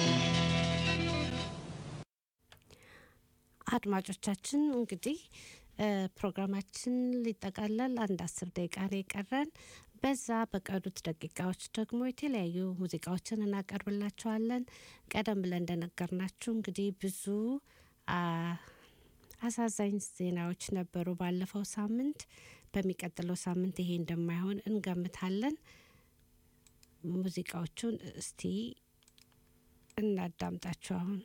አድማጮቻችን እንግዲህ ፕሮግራማችን ሊጠቃለል አንድ አስር ደቂቃ ነው የቀረን። በዛ በቀሩት ደቂቃዎች ደግሞ የተለያዩ ሙዚቃዎችን እናቀርብላችኋለን። ቀደም ብለን እንደነገርናችሁ እንግዲህ ብዙ አሳዛኝ ዜናዎች ነበሩ ባለፈው ሳምንት። በሚቀጥለው ሳምንት ይሄ እንደማይሆን እንገምታለን። ሙዚቃዎቹን እስቲ እናዳምጣችሁ አሁን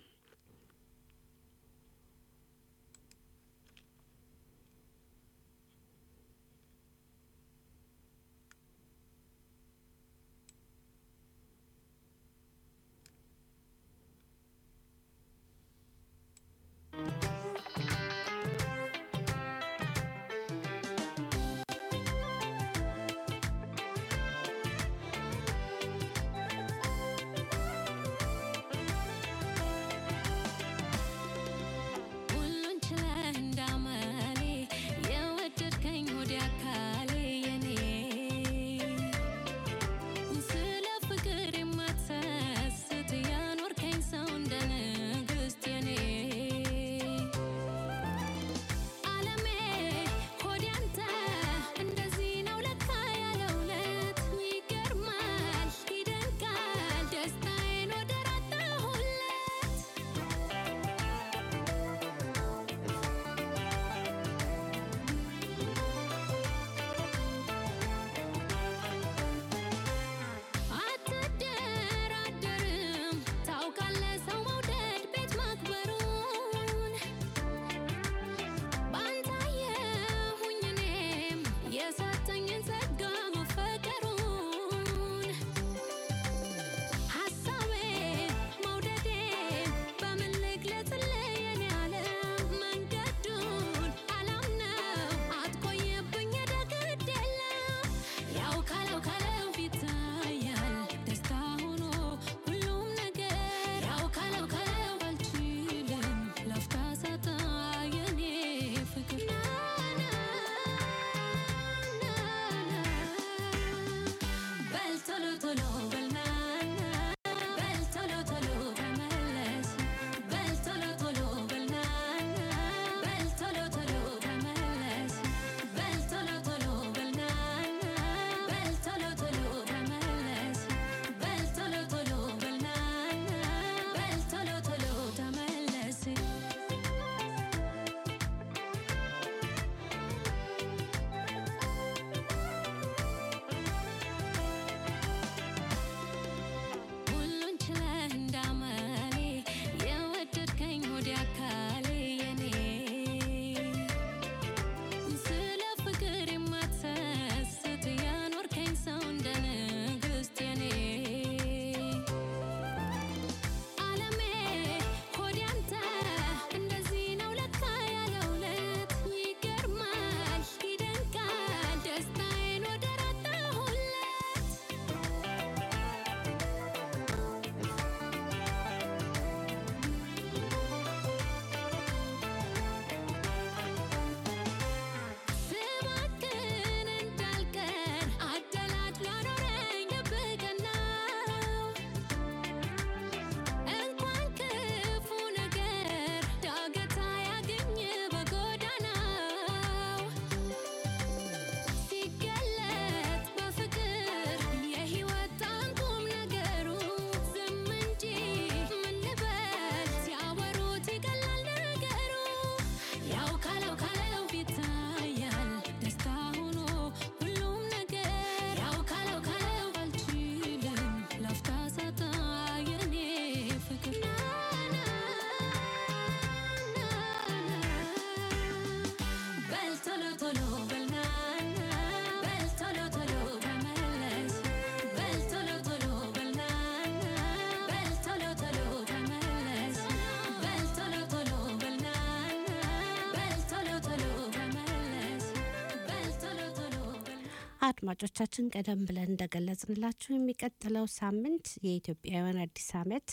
አድማጮቻችን ቀደም ብለን እንደገለጽንላችሁ የሚቀጥለው ሳምንት የኢትዮጵያውያን አዲስ ዓመት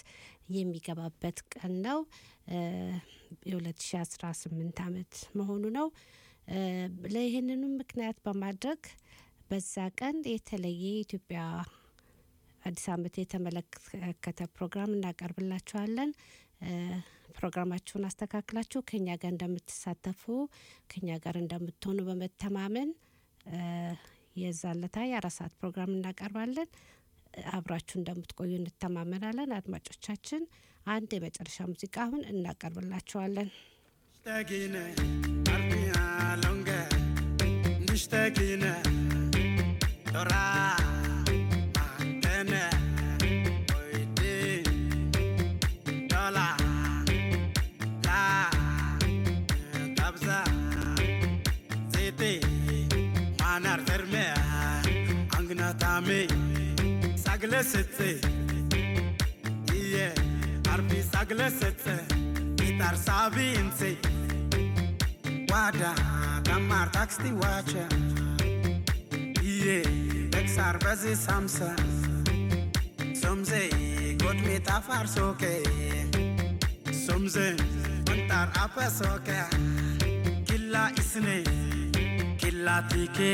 የሚገባበት ቀን ነው። የ2018 ዓመት መሆኑ ነው። ለይህንንም ምክንያት በማድረግ በዛ ቀን የተለየ የኢትዮጵያ አዲስ ዓመት የተመለከተ ፕሮግራም እናቀርብላችኋለን። ፕሮግራማችሁን አስተካክላችሁ ከኛ ጋር እንደምትሳተፉ ከኛ ጋር እንደምትሆኑ በመተማመን እ፣ የዛለታ የአራት ሰዓት ፕሮግራም እናቀርባለን። አብራችሁ እንደምትቆዩ እንተማመናለን። አድማጮቻችን አንድ የመጨረሻ ሙዚቃ አሁን እናቀርብላችኋለን። Nishtagine, arpia longa. Nishtagine, tora, makene, oide, dola, la, tabza, zete, manar terme, angna tame, sagle setse, iye, arpi sagle setse, itar sabi inse. Wada, tamar taxti wacha. Iye, Bexar bazi samsa. Somze, got me tafar soke. Somze, antar apa soke. Killa isne, killa tike.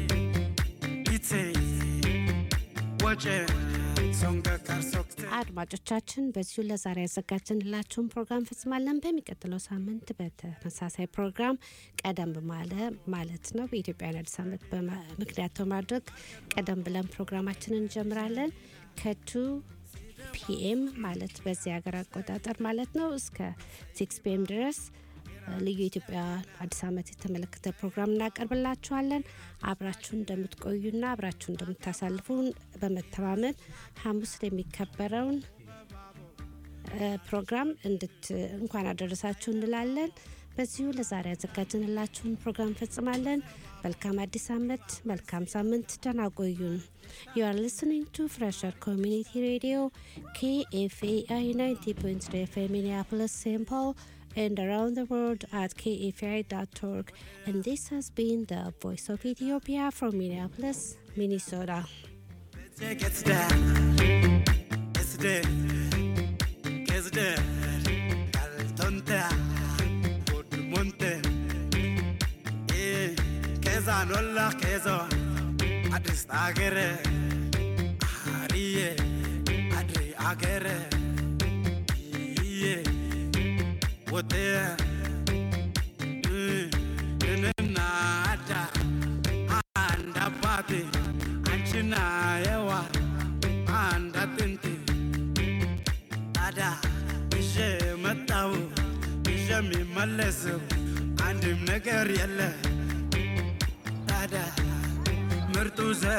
Itse, wache, songa kar sokte. አድማጮቻችን በዚሁ ለዛሬ ያዘጋጀንላችሁን ፕሮግራም ፈጽማለን። በሚቀጥለው ሳምንት በተመሳሳይ ፕሮግራም ቀደም ባለ ማለት ነው በኢትዮጵያን አዲስ ዓመት በማ- ምክንያት በማድረግ ቀደም ብለን ፕሮግራማችንን እንጀምራለን ከቱ ፒኤም ማለት በዚህ ሀገር አቆጣጠር ማለት ነው እስከ ሲክስ ፒኤም ድረስ እ፣ ልዩ የኢትዮጵያ አዲስ ዓመት የተመለከተ ፕሮግራም እናቀርብላችኋለን። አብራችሁን እንደምትቆዩና አብራችሁ እንደምታሳልፉ በመተማመን ሐሙስ የሚከበረውን እ፣ ፕሮግራም እንድት እንኳን አደረሳችሁ እንላለን። በዚሁ ለዛሬ ያዘጋጀንላችሁን ፕሮግራም ፈጽማለን። መልካም አዲስ ዓመት፣ መልካም ሳምንት፣ ደህና ቆዩን። You are listening to Fresher Community Radio, KFAI 90.3 FM Minneapolis, St. Paul, and around the world at kfai.org. And this has been the Voice of Ethiopia from Minneapolis, Minnesota. Take it's there, it's there, it's there. Caltonta, good monte. Eh, kezan olla kezon. Adis agere, ariye, adri agere. Iye, wote. Nada, anda pati, anchina yewa, anda tinti. ታዲያ ይዤ መጣው ይዤ የሚመለሰው አንድም ነገር የለ ታዲያ ምርጡ ዘ